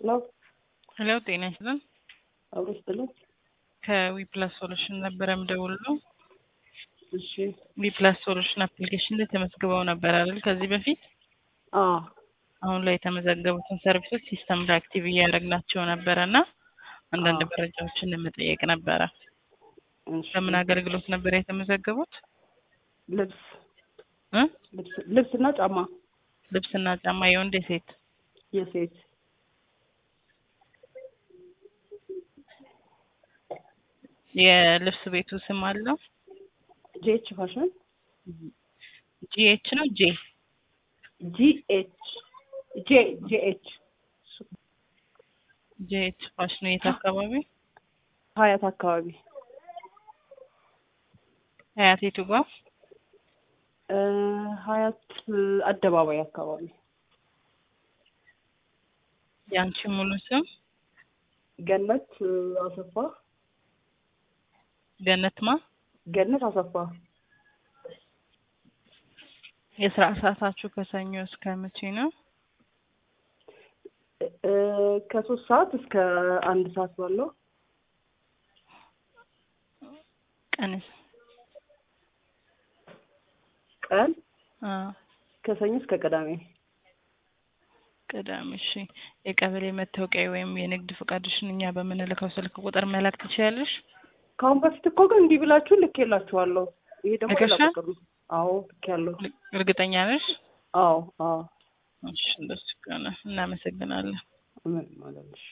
ሄሎ ሄሎ ጤና ይስጥልን። አብሮ ይስጥልን። ከዊፕላስ ሶሉሽን ነበረ የምደውለው። እሺ ዊፕላስ ሶሉሽን አፕሊኬሽን ላይ ተመዝግበው ነበር አይደል? ከዚህ በፊት አዎ አሁን ላይ የተመዘገቡትን ሰርቪሶች ሲስተም ላይ አክቲቭ እያደረግናቸው ነበረ እና አንዳንድ አዎ። መረጃዎችን ለመጠየቅ ነበረ። እሺ። በምን አገልግሎት ነበር የተመዘገቡት? ልብስ እ? ልብስ ልብስና ጫማ ልብስና ጫማ የወንድ የሴት? የሴት የልብስ ቤቱ ስም አለው? ጂኤች ፋሽን ጂኤች ነው ጄ ጂኤች ጄ ጂኤች ጂኤች ፋሽን የት አካባቢ? ሀያት አካባቢ ሀያት የቱ ጋር? እ ሀያት አደባባይ አካባቢ የአንቺ ሙሉ ስም ገነት አሰፋ ገነትማ? ገነት አሰፋ የስራ ሰዓታችሁ ከሰኞ እስከ መቼ ነው? እ ከሶስት ሰዓት እስከ አንድ ሰዓት ባለው ቀንስ ቀን አ ከሰኞ እስከ ቅዳሜ ቅዳሜ። እሺ የቀበሌ መታወቂያ ወይም የንግድ ፈቃድሽን እኛ በምንልከው ስልክ ቁጥር መላክ ትችያለሽ? ከአሁን በፊት እኮ ግን እንዲህ ብላችሁ ልኬላችኋለሁ። ይሄ ደግሞ ሌላ ልከሻል? ቁጥር ነው። አዎ ልኬያለሁ። እርግጠኛ ነሽ? አዎ አዎ እሺ እንደሱ ከሆነ እናመሰግናለን። ምን ማለት ነው?